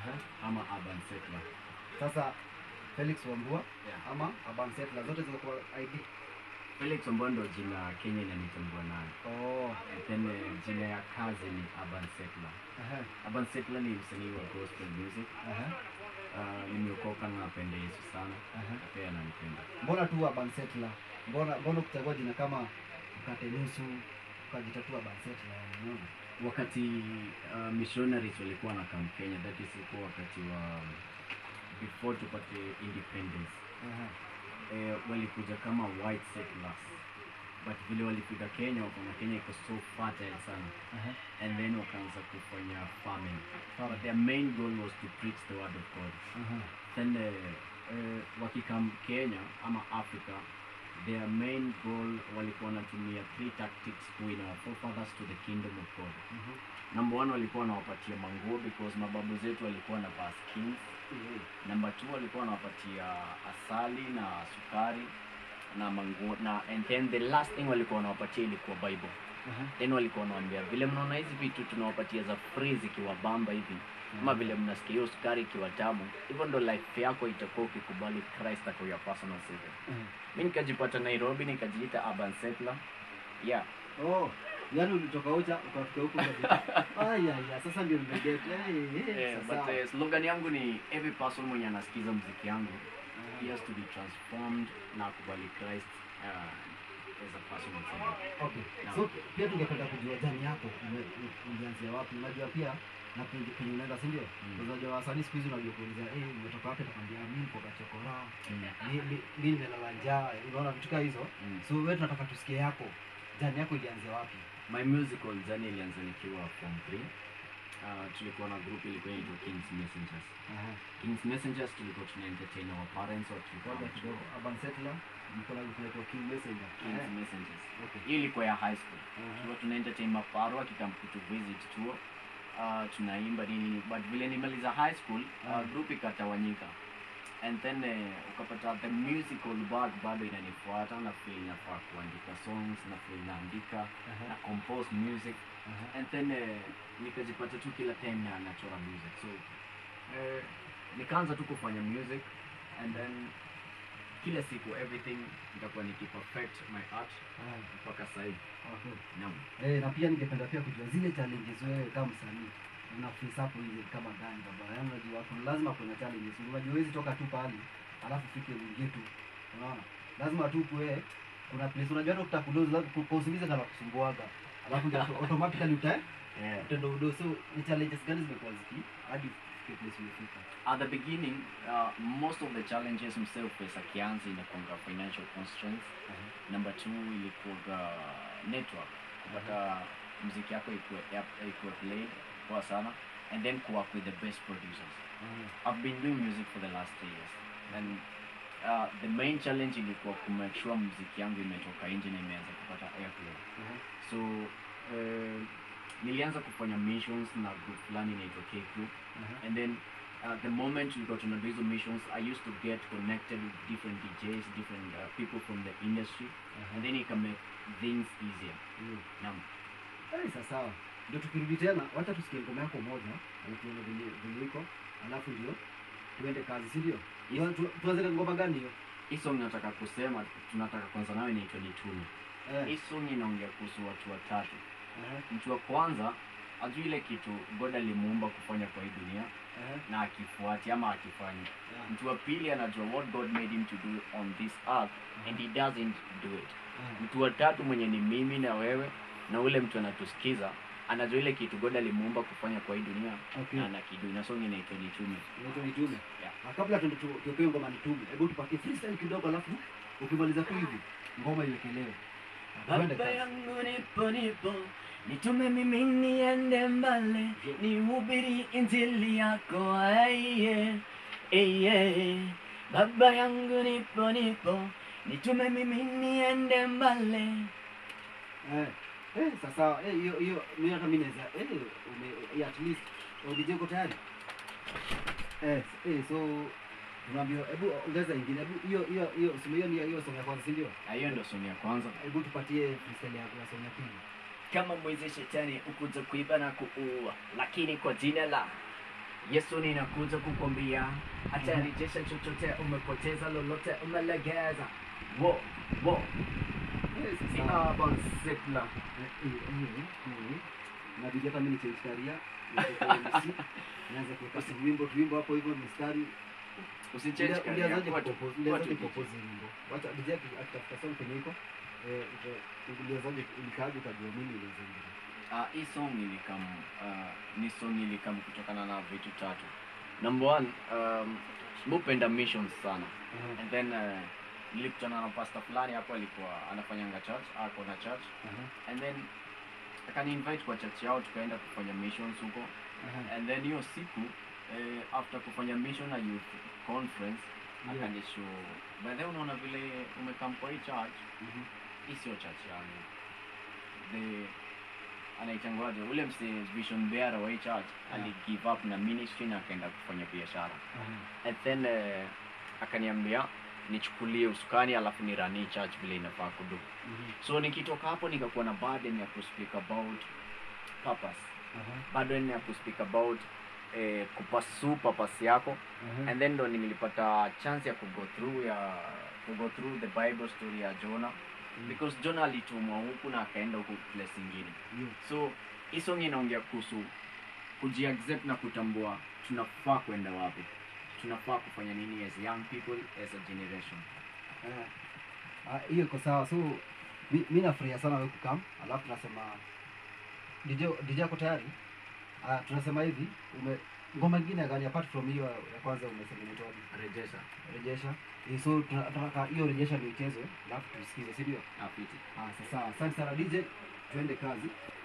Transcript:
Aha. ama urban settler Sasa Felix Wambua yeah. ama Urban Settler zote ziko kwa ID. Felix Wambua ndo jina Kenya inanitambua nayo Oh. And then eh, jina ya kazi ni urban settler Aha. urban settler ni msanii wa gospel music Aha. uh, nimeokoka na napenda Yesu sana Aha. na pia ananipenda Mbona tu Urban Settler? Mbona mbona kuchagua jina kama mkate nusu ukajitatua Urban Settler? Unaona? wakati uh, missionaries walikuwa na kam Kenya that is ilikuwa wakati wa before tupate independence Aha. eh, walikuja kama white settlers but vile walifika Kenya wakaona Kenya iko so fertile sana Aha. and then wakaanza kufanya farming Farming. but their main goal was to preach the word of God Aha. then uh, uh, wakikam Kenya ama Africa their main goal walikuwa wanatumia three tactics to win our forefathers to the kingdom of God Mhm. number one walikuwa wanawapatia manguo because mababu zetu walikuwa na vaa skins number two walikuwa wanawapatia asali na sukari na manguo na and then the last thing walikuwa wanawapatia ilikuwa bible Aha. then walikuwa wanawaambia vile mnaona hizi vitu tunawapatia za free zikiwa bamba hivi ama vile mnasikia hiyo sukari ikiwa tamu hivyo ndo life yako itakuwa ukikubali christ ako your personal savior Aha. mi nikajipata nairobi nikajiita urban settler yeah Oh, yaani ulitoka Ocha ukafika huko Aya ya, sasa ndio nimeget. Eh, Yeah, sasa. but uh, slogan yangu ni every person mwenye anasikiza muziki yangu he has to be transformed na kubali Christ uh, as a personal savior. Okay. Naam. So pia tungependa kujua jani yako ume- u- ulianzia wapi? Unajua pia na penye penye unaenda si ndio? Mm. Unajua wasanii siku hizi unajua kuuliza eh umetoka wapi atakwambia mimi niko Kachokora. Mm. Mi- mi- Mimi nimelala njaa. Unaona vitu kama hizo. Mm. So wewe tunataka tusikie yako. Jani yako ilianzia wapi? My musical journey ilianza nikiwa form 3. Uh, tulikuwa na group ilikuwa inaitwa Kings Messengers. Aha. Kings Messengers tulikuwa tuna entertain our parents or tulikuwa Kwanza kidogo Urban Settler, mko na kunaitwa King Messenger. Kings Eh, Messengers. Okay. Hiyo ilikuwa ya high school. Aha. tulikuwa tuna entertain maparo akikam kutu visit tour uh, tunaimba nini but vile nimaliza high school uh, Mm. group ikatawanyika and then uh, ukapata the musical bag bado inanifuata na feel nafaa kuandika songs na feel naandika Aha. na compose music Aha. and then uh, nikajipata tu kila time na nachora music so uh, nikaanza tu kufanya music and then kila siku everything nitakuwa nikiperfect my art Aha. mpaka sahii Okay. naam Eh, na pia ningependa pia kujua zile challenges wewe kama msanii una face up hizi kama gani baba? Yaani unajua kuna lazima kuna challenges. Unajua huwezi toka tu pale alafu fike uingie tu. Unaona? Lazima tu kuwe kuna place unajua hata ukitaka kudozi lazima kwa usingize kana kusumbuaga. Alafu ndio automatically uta yeah. utendo udo so ni challenges gani zimekuwa ziki hadi ufike place umefika? at the beginning uh, most of the challenges himself face akianza inakuanga financial constraints number two ilikuwaga network kupata mziki yako ikuwe app- ikuwe played poa sana and then kuwork with the best producers i've been doing music for the last three years and uh, the main challenge ilikuwa kumake sure mziki yangu imetoka nje na imeanza kupata airplay so uh, nilianza kufanya missions na group fulani inaitwa K group and then uh, the moment we got to do hizo missions i used to get connected with different djs different uh, people from the industry and then it can make things easier naam Eh, sasa ndio tukirudi tena, wacha tusikie ngoma yako moja, alafu tuone vile vile iko, alafu ndio tuende kazi, si ndio? Hiyo tu- tuanze na ngoma gani hiyo? hii song nataka kusema tunataka kwanza nayo inaitwa nitume Eh, hii song inaongea kuhusu watu watatu eh, mtu wa kwanza ajui ile kitu god alimuumba kufanya kwa hii dunia eh, na akifuati ama akifanya yeah, mtu wa pili anajua what god made him to do on this earth and he doesn't do it eh. mtu wa tatu mwenye ni mimi na wewe na ule mtu anatusikiza anajua ile kitu god alimuumba kufanya kwa hii dunia Okay. na anakidu na song inaitwa nitume Inaitwa nitume. Yeah. Ah, kabla tuende tu- tupewe ngoma nitume, hebu tupatie freestyle kidogo, alafu ukimaliza tu hivi ngoma iwekelewe. Ah, tuende baba kazi. yangu nipo nipo nitume mimi niende mbale nihubiri injili yako aiye eye baba yangu nipo nipo nitume mimi niende mbale Eh, eh, sasa eh, hiyo hiyo mimi hata mimi naweza eh, ume eh, at least ODJ uko tayari? Eh, eh, so tunaambiwa hebu ongeza ingine. Hebu hiyo hiyo hiyo sema hiyo ni hiyo song ya kwanza, si ndio? Na hiyo ndo song ya kwanza Hebu tupatie freestyle yako ya song ya pili. kama mwizi shetani ukuja kuiba na kuua lakini kwa jina la Yesu ninakuja kukwambia, atarejesha chochote umepoteza, lolote umelegeza. Wo wo Eh, ni sasa- Urban Settler. Eh, eh, eh, eh. inabidi hata mimi nichange career nitoke MC, nianze kuweka tuwimbo tuwimbo hapo hivyo mistari Usichange Ulia- career, ulianzaje kuwa tu- kupropose- kuwa ulianzaje tu DJ. kupropose hii wimbo wacha DJ aki- akitafuta song kwenye iko eh, uta- ulianzaje ulikaaje ukajua mimi niweze hii? Ah, hii song ilikam uh, ni song ilikam kutokana na vitu tatu. Number one, um, mupenda missions sana Aha, and then uh, nilikutana na pastor fulani hapo alikuwa anafanyanga church ako na church aha, and then akani invite kwa church yao tukaenda kufanya missions huko aha. and then hiyo siku eh, after kufanya mission na youth conference Yeah. akanisho by the way unaona vile umekam kwa hii church Mhm. hii sio church yangu the anaitangwaje ule mse vision bearer wa hii church Yeah. ali give up na ministry na akaenda kufanya biashara Aha. and then eh, akaniambia nichukulie usukani alafu ni rani church vile inafaa kudu Mhm. so nikitoka hapo nikakuwa na burden ya kuspeak about purpose Aha. burden ya kuspeak about eh, kupasu purpose yako Aha. and then ndo nilipata chance ya kugo through ya kugo through the bible story ya Jonah Mm. because Jonah alitumwa huku na akaenda huku place ingine Yeah. so hii song inaongea kuhusu kujiaccept na kutambua tunafaa kwenda wapi tunafaa kufanya nini as young people as a generation Eh, ah, hiyo iko sawa so mi, mi nafurahia sana wewe kukam alafu tunasema DJ DJ ako tayari ah, tunasema hivi ume ngoma ingine gani apart from hiyo ya kwanza umesema inaitwaje rejesha rejesha Eh, so tuna- tunataka hiyo rejesha ndio ichezwe alafu tusikize si ndio apiti ah sasa asante sana DJ tuende kazi